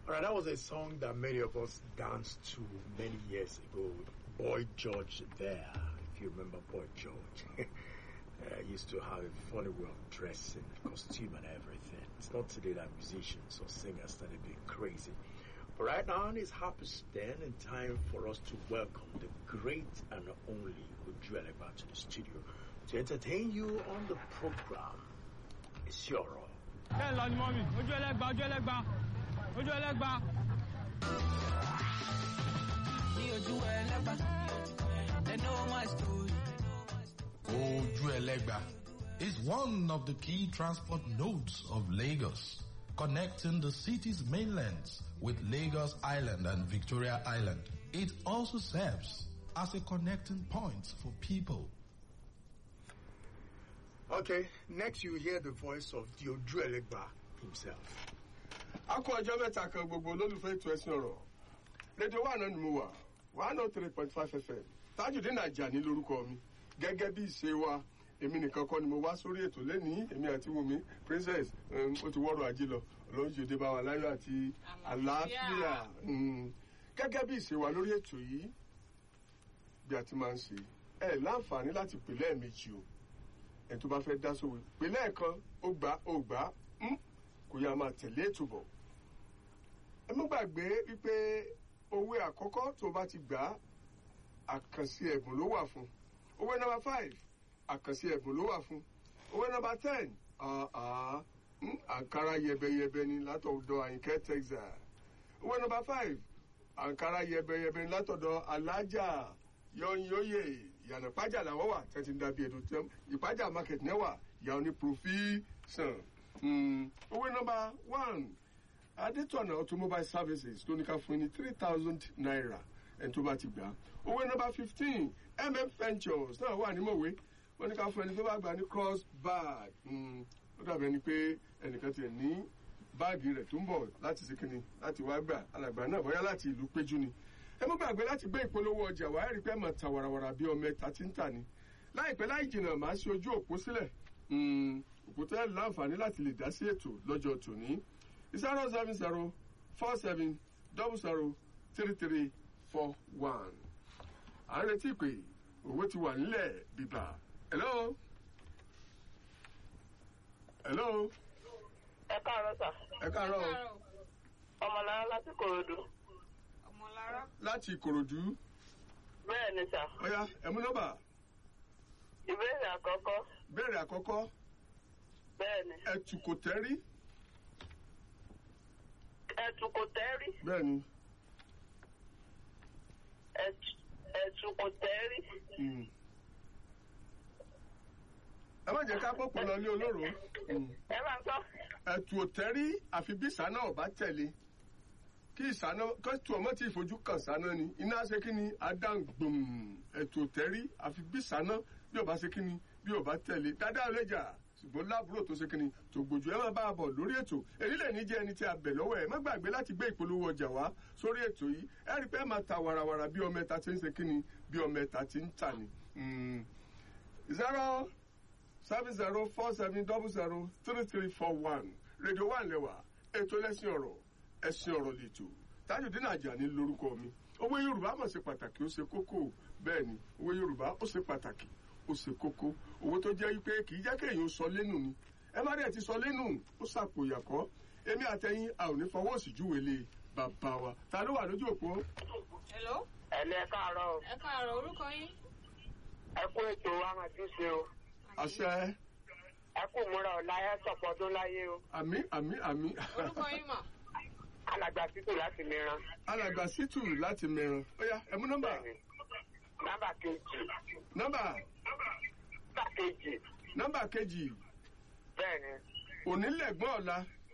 Alright, that was a song that many of us danced to many years ago. Boy George there, if you remember Boy George. uh, used to have a funny way of dressing, costume and everything. It's not today that musicians or singers started being crazy. But right now it's happy stand and time for us to welcome the great and only Ujuelegba to the studio to entertain you on the program. It's your role. bẹ́ẹ̀ lọ ni mọ́mì ojú ẹlẹ́gba ojú ẹlẹ́gba ojú ẹlẹ́gba. ní ojú ẹlẹ́gbà they know my story. Oju Elegba is one of the key transport nodes of Lagos, connecting the city's mainlands with Lagos Island and Victoria Island. It also serves as a connecting point for people. Okay, next you hear the voice of the Ujuelegba himself. a kó ọjọ́ mẹ́ta kan gbogbo olólùfẹ́ ètò ẹ̀sìn ọ̀rọ̀ rédíò wà náà ni mo wà one oh three point five fm Tajudeen Ajani lórúkọ mi gẹ́gẹ́ bí ìṣe wa èmi nìkan kọ́ ni mo wá sórí ètò lẹ́nìí èmi àti Wùmí princess um, ó ti wọ́rọ̀ ajé lọ ọlọ́run ṣèdè bá wa láyọ̀ àti àlàáfíà um, gẹ́gẹ́ bí ìṣe wa lórí ètò yìí bí a ti máa ń ṣe ẹ láǹfààní láti pè lẹ́ẹ̀mejì o ẹ tó bá fẹ́ dá sówe pè lẹ́ẹ̀kan ó gbà ó gbà um, kò yá máa tẹ̀lé ètò bọ̀ ẹ má gbàgbé wípé owó àkọ́kọ́ tó bá ti gbà á àkànṣe ẹ̀bùn ló wà fún owó nọ́mbà five àkànṣe ẹ̀bùn ló wà fún owó nọ́mbà ten àá àǹkárá yẹbẹyẹbẹ ni látọ̀dọ̀ àyìnkẹ́ texas owó nọ́mbà five àǹkárá yẹbẹyẹbẹ ni látọ̀dọ̀ alájà yọnyóyè ìyànà pájà làwọn wà tẹ́tí ń dàbí ẹ̀dùn tẹ́m ìpájà market náà wà ìyá oní profession owó nọ́mbà one adétọ̀nà automobile services tó ní ká fún yín ní three thousand naira ẹni tó bá ti gbà á owó nọ́mbà fifteen mm ventures náà wà ní mọ̀wé wọ́n ní ká fún ẹni tó bá gbà ní cross bag ó dàbí ẹni pé ẹnìkan tiẹ̀ ní báàgì rẹ̀ tó ń bọ̀ láti ṣe kínní láti wá gbà alàgbà náà bóyá láti ìlú péjú ni ẹ mú gbàgbé láti gbé ìpolówó ọjà wá ẹ̀rí pé mọ̀ ta wàràwàrà bí ọmọ ẹ̀ta tí ń tà ní láìpẹ́ láì jìnnà màá ṣe ojú òpó sílẹ̀ òpó tẹ́ láǹfààní láti lè dá sí ètò lọ́jọ́ tòní zero seven zero four seven double zero three three four one à ń retí pé owó ti wà nílẹ̀ bíbá hello hello ẹ káàárọ̀ sà ẹ káàárọ̀ o. ọmọlára láti kòròdú ọmọlára. láti ìkòròdú bẹ́ẹ̀ ni sà ọ̀yá ẹ̀mú nọ́mbà ìbéèrè àkọ́kọ́ béèrè àkọ́kọ́ bẹ́ẹ̀ ni ẹ̀tù kò tẹ́rí ẹ̀tù kò tẹ́rí bẹ́ẹ̀ ni ẹ̀tù ẹ̀tù kò tẹ́rí mm. ẹ má jẹ́ ká pọ̀pọ̀ lọ ní olóró Mm. ẹ bá ń sọ ẹ̀tù ò tẹ́rí àfi bí ìsáná ọ̀bá tẹ̀lé kí ìsáná kẹ́tù ọmọ tí ìfojú kan sáná ni iná ṣe kí ni adáǹgbòm ẹ̀tù ò tẹ́rí àfi bí ìsáná bí ọba ṣe kí ni bí ọba tẹ̀lé dáadáa ò lè jà ṣùgbọ́n láàbúrò tó ṣe kí ni tó gbòjú ẹ máa bá a bọ̀ lórí ètò èyí lè ní jẹ́ ẹni tí a bẹ̀ lọ́wọ́ ẹ̀ má gbàgbé láti gbé ìpolówó ọjà wá sórí ètò yìí ẹ rí i pé ẹ máa ta warawara bí ọmọ ẹta ti ń ṣe kí ni bí ọmọ ẹta ti ń tà ní. Mm. zero seven zero four seven double zero three three four one rédíò wà lẹ́wà ètò ẹlẹ́sìn ọ̀rọ̀ ẹ̀sìn ọ̀rọ̀ lẹ́tọ̀ Tajudeen Ajani lórúkọ mi owó Yorùbá mọ̀ ṣe pàtàkì ó ṣe kókó bẹ́ẹ̀ ni owó Yorùbá ó ṣe pàtàkì ó ṣe kókó owó tó jẹ́ wípé kì í jẹ́ kéèyàn sọ lẹ́nu ni ẹ má dẹ̀ ti sọ lẹ́nu ó ṣàpòyàkọ́ èmi àtẹ̀yìn a ò ní fọwọ́ sí júwèlé bàbá wa ta ló wà lójú òpó hello. ẹ̀lẹ́ ẹ káàárọ̀ o ẹ káàárọ̀ orúkọ yín. ẹ kú ètò amàjúṣe o àṣẹ ẹ kú múra ọ̀la ẹ sọ̀pọ̀ ọdún láyé o àmì àmì àmì orúkọ yín mà. alàgbà títù láti mìíràn alàgbà sítù láti mẹ́ran ó yá ẹ̀mú nọ́mbà nọ́mbà kejì nọ́mbà nọ́mbà kejì nọ́mbà kejì bẹ́ẹ̀ ni onílẹ̀gbọ́n ọ̀la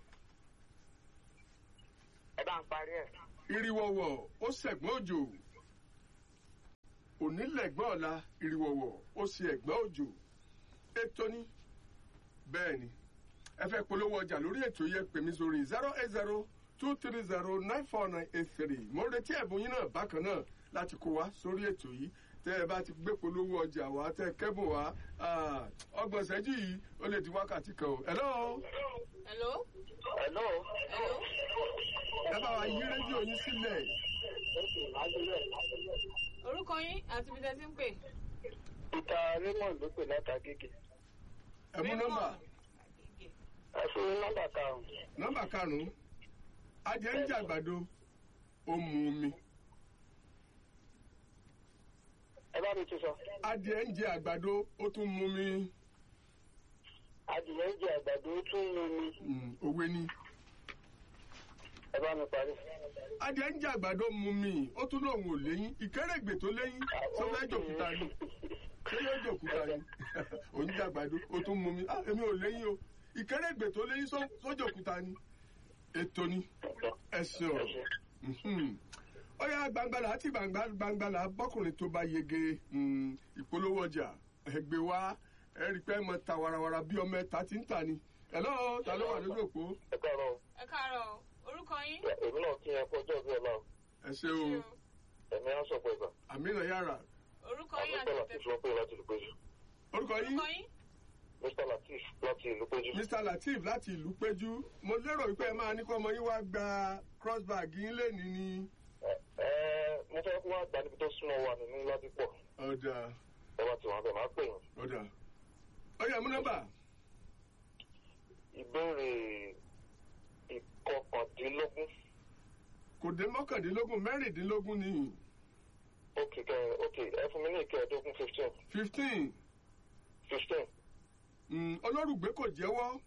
ẹ bá ń parí ẹ̀ ìrìwọ̀wọ̀ ó ṣẹ̀gbọ́n òjò onílẹ̀gbọ́n ọ̀la ìrìwọ̀wọ̀ ó ṣe ẹ̀gbọ́n òjò ètò ní bẹ́ẹ̀ ni ẹ fẹ́ polówó ọjà lórí ètò yẹ pè mí sórí zero eight zero two three zero nine four nine eight three mo ń retí ẹ̀bùn yín náà bákan náà láti kó wá sórí ètò yìí tẹ́ ẹ bá ti gbé polówó ọjà wá tẹ́ ẹ kẹ́bùn wá ah, ọgbọ̀n ìṣẹ́jú yìí ó lè di wákàtí kan o. hello hello. hello hello. ẹ bá wa yí rédíò yín sílẹ̀ orúkọ yín àti ibi tẹ́ ti ń pè. Peter Raymond ló pè látàgége. ẹ mú nọ́mbà Ẹ fún mi nọ́mbà karùn-ún. nọ́mbà karùn-ún adìẹ ń jẹ àgbàdo ó mu omi Ẹ bá mi tún sọ. adìẹ ń jẹ àgbàdo ó tún mu omi Adìyẹ ń jẹ àgbàdo ó tún mú mi. Mm, òwe ni Ẹ bá mi parí. adìẹ ń jẹ àgbàdo mu mi ó tún lóun ò léyìn ìkérègbè tó léyìn sọfẹ́ jòkúta ni ṣé yóò jòkúta ni òun jẹ àgbàdo ó tún mu mi ah èmi ò léyìn o ìkérègbè tó léyìn sọ- sójòkúta ni ètò ni ẹsẹ ọ̀rọ̀ Mhm. ọyá gbangbala àti gbangba- gbangbala bọkùnrin tó bá yege mm, ìpolówó ọjà ẹgbẹ wa ẹrí pé mọ ta warawara bí ọmọ ẹta ti ń tà ni ẹlọ ta ló wà lójú òpó Ẹ káàárọ̀. ẹ káàárọ̀ o. orúkọ yín. Èmi náà kí ẹ kọjọ́ bí ọlá. ẹ ṣe o Ẹ̀mí á sọ̀pọ̀ ìgbà. àmìnà yàrá orúkọ yín àti Mr. ibi tẹ́ Latif ti ló pè láti ìlú péjú. orúkọ yín orúkọ yín. Mr. Latif láti ìlú péjú. mr lateef láti ìlú péjú mo lérò wípé ẹ máa ní kó ọmọ yín wá gba crossbag yín lẹ́ni ni Ẹ ẹ mo fẹ́ kó wá gbà níbi tó súnmọ́ wa nínú Ládìpọ̀. ọ̀dà Ẹ bá ti wà bẹ́ẹ̀ máa pè yín. ọ̀dà ọyà mú nọ́mbà Ìbéèrè ìkọkàndínlógún. kò dé mọ́kàndínlógún mẹ́rìndínlógún ni Ok kẹ ok ẹ fún mi ní ìkẹẹ̀ẹ́dógún fifteen. fifteen Fifteen. olórùgbé kò jẹ́wọ́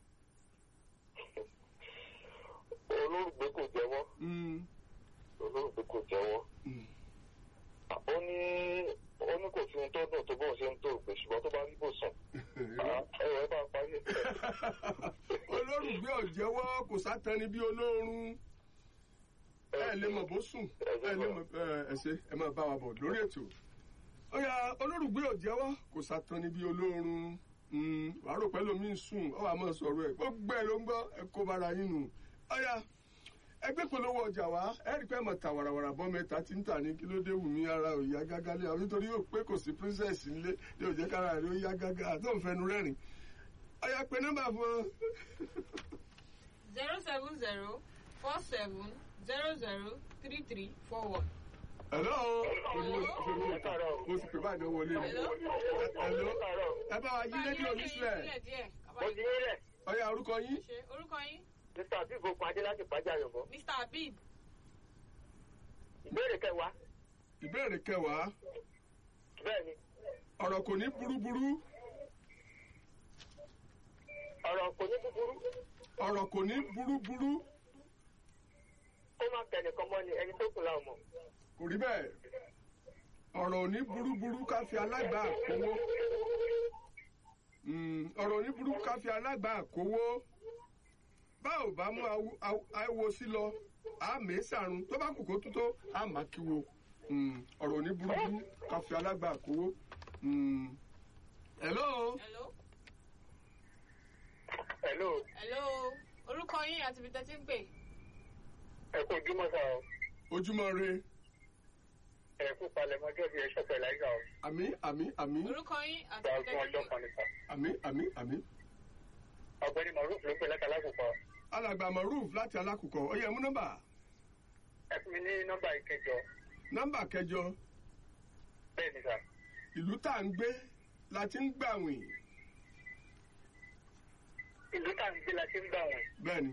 Olórùgbé kò jẹ́wọ́. Mm, Olórùgbé kò jẹ́wọ́. mm. Ó ní ó ní kò sí ohun tó dùn tó bóun ṣe ń tó ògbé ṣùgbọ́n tó bá rí bò sùn. Ẹ̀rọ ẹ bá parí ẹ̀. olórùgbé ò jẹ́wọ́ kò sátani bí olóorun ẹ lè mọ̀ bó sùn ẹ lè mọ̀ ẹ ẹ ṣe ẹ máa bá wa bọ̀ lórí ètò ọyà olórùgbé ò jẹ́wọ́ kò sátani bí olóorun Mm, wàá rò pẹ́ lómi ń sùn ọ wà máa sọ̀rọ̀ ẹ̀ gbogbo ẹ̀ ló ń gbọ́ ẹ kó bára yín nù ọyà ẹgbẹ́ polówó ọjà wá ẹ rí i pé ẹ mọ̀ ta wàràwàrà bọ́ mẹ́ta tí ń tà ní kí ló dé wù mí ara ò yá gágá lé àwọn nítorí yóò pé kò sí princess nílé yóò jẹ́ kára rẹ̀ ó yá gágá tó ń fẹnu rẹ́rìn ọyà pé nọ́mbà fún ọ. zero seven zero four seven zero zero three three four one. Hello. Ẹ káàárọ̀. Mo sì pè báyìí náà wọlé ni. Hello. Hello. Ẹ káàárọ̀. Ẹ bá wa yí rédíò mi sílẹ̀. díẹ̀ díẹ̀. Mo ti nílẹ̀. Ọya orúkọ yín. ṣe orúkọ yín. Mr. Abib Okun Adé láti Pàjá Yọ̀bọ̀. mr habib. Ìbéèrè kẹwàá. Ìbéèrè kẹwàá. Bẹ́ẹ̀ni, Ọ̀rọ̀ kò ní burúburú. ọ̀rọ̀ kò ní búburú. Ọ̀rọ̀ kò ní burúburú. Ó máa tẹnìkan mọ́ ni ẹni tó kù láwọn mọ̀. Kò rí bẹ́ẹ̀. Ọ̀rọ̀ ò ní burúburú ká fi alágbà kówó. Mm, Ọ̀rọ̀ ò ní burúburú ká fi alágbà kówó. Bá ò bá mú awo- awo- awo sí lọ, a mèé sàrun. Tó bá kù kó tó tó, a máa kíwo. Mm, Ọ̀rọ̀ ò ní burúburú ká fi alágbà kówó. Mm. Hello. hello. Hello, hello. orúkọ yín àti ibi tẹ́ ti ń pè. ẹ kú ojúmọ́ sá o. Ojúmọ́ re. Ẹ kú palẹ̀mọ́ ọjọ́ bíi ẹṣọ́ pẹ̀lú àyíká o. Àmì àmì àmì orúkọ yín àti Gba ibi ogún tẹ́ ti ọjọ́ ń kan pè. nípa. àmì àmì àmì. Ọ̀gbẹ́ni Maruf ló ń pè láti alákòókò. Alàgbà Maruf láti Alákùkọ. Ó yẹ mú nọ́mbà. Ẹ fún mi ní nọ́mbà ìkẹjọ. Nọ́mbà kẹjọ. Bẹ́ẹ̀ ni sà. Ìlú tá à ń gbé la ti ń gbàwìn. Ìlú tá à ń gbé la ti ń gbà wọ̀n. Bẹ́ẹ̀ni.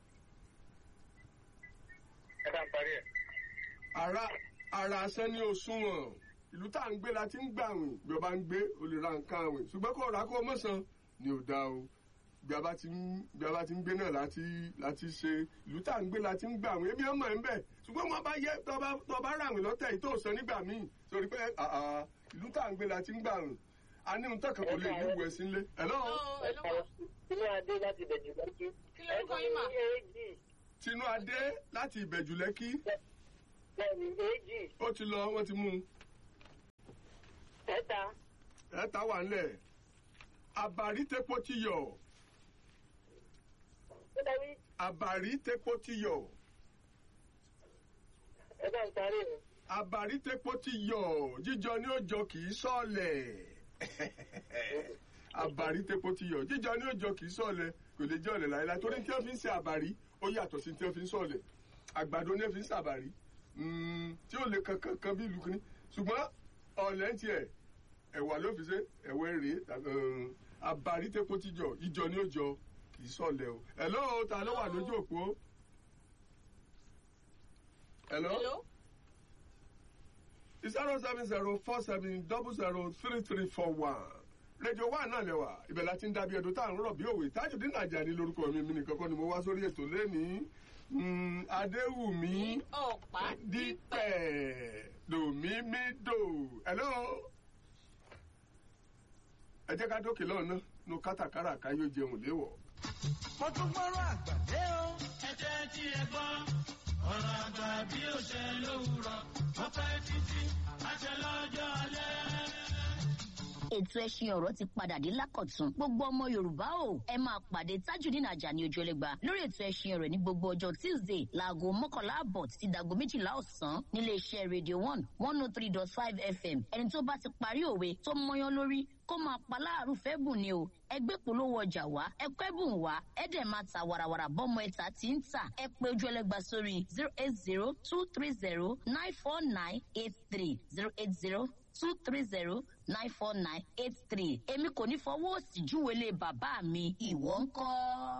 Ẹ bá ń parí ẹ̀. Ara ara asẹ́ ní òṣùwọ̀n. Ìlú tá à ń gbé la ti ń gbàwìn. Bí o bá ń gbé, o lè ra nǹkan àwìn. Ṣùgbọ́n kó ra kó o mọ̀sán ni ò dáa o. Bí a bá ti ń bí a bá ti ń gbé náà láti láti ṣe ìlú tá à ń gbé la ti ń gbàwìn. Ebi ọmọ ẹ̀ ń bẹ̀. Ṣùgbọ́n wọn bá yẹ tọ́ bá tọ́ bá ràwìn lọ́tẹ̀ yìí tó sọ nígbà míì. Sori pé àà ìlú tá à ń gbé la ti ń gbàwìn. A ní ohun tẹ́kàn kò lè ní ìwẹ̀ sí ilé. Hello. hello hello ma. Inú Adé láti Bẹ̀jú lọ́jú. kí lórúkọ yín mà. Èjì. Tinú Adé láti Ìbẹ̀jù Lẹ́kí. Bẹ́ẹ̀ni, èjì. Ó ti lọ, wọ́n ti mú un. Ẹ̀ta. Ẹ̀ta wà ńlẹ̀. Àbàrí tepo ti yọ̀. Ó dábí. Àbàrí tepo ti yọ̀. Ẹ bá ń parí ẹ̀. Àbàrí tepo ti yọ̀. Jíjọ ni ó jọ kì í sọ̀lẹ̀. Àbàrí tepo ti yọ̀. Jíjọ ni ó jọ kì í sọ̀lẹ̀. Kò lè jẹ́ ọ̀lẹ̀ láéláé. Torí tí wọ́n fi ń ṣe àbàrí, ó yàtọ̀ sí tí wọ́n fi ń sọ̀lẹ̀. àgbàdo ní fi ń sàbàrí Mm, tí ó lè kankan kan bí ìlú kìíní ṣùgbọ́n ọ̀lẹ́ ń tiẹ̀ ẹ̀wà ló fi ṣe ẹ̀wẹ̀ rèé um, àbárí tẹ́kọ̀ tíjọ ìjọ ni ó jọ kì í sọ̀lẹ̀ o hello ta ló wà lójú òpó hello Hello? zero seven zero four seven double zero three three four one rédíò wa náà lẹ́wà ibẹ̀ láti ń dábìí ẹ̀dùn tá à ń rọ̀ bí òwe Tajudeen Ajani lórúkọ mi mi nìkan kọ́ ni mo wá sórí ètò lẹ́nìí Mm, Adéwùmí ọ̀pá dípẹ̀ lòmímídò hello ẹ jẹ́ ká dókè lọ́nà nu kátàkárà ká yóò jẹun léwọ̀. mo tún gbọ́rọ̀ àgbàdé o. ẹ jẹ́ tí ẹ gbọ́ ọ̀rọ̀ àgbà bí ó ṣe lówùrọ̀ ó pẹ́ títí àṣẹ lọ́jọ́ alẹ́. ètò ẹṣin ọ̀rọ̀ ti padà dé lákọ̀tún gbogbo ọmọ yorùbá o ẹ máa pàdé tajudeen ajani ojúlẹ̀gba lórí ètò ẹṣin ọ̀rọ̀ ní gbogbo ọjọ́ tuesday láago mọ́kànlá àbọ̀ títí dago méjìlá ọ̀sán nílé iṣẹ́ radio one one oh three dot five fm ẹni tó bá ti parí òwe tó mọyán lórí kó máa pa láàrú fẹ́ bùn ni o ẹgbẹ́ polówó ọjà wá ẹkọ́ ẹ̀bùn wá ẹ̀dẹ̀ máa ta wàràwàrà bọ́mọ ẹ̀ta tí ń tà ẹ pé ojú ẹlẹ́gba sórí zero eight zero two three zero nine four nine eight three zero eight zero two three zero nine four nine eight three èmi kò ní fọwọ́ òsì júwèé lé bàbá mi ìwọ ń kọ́.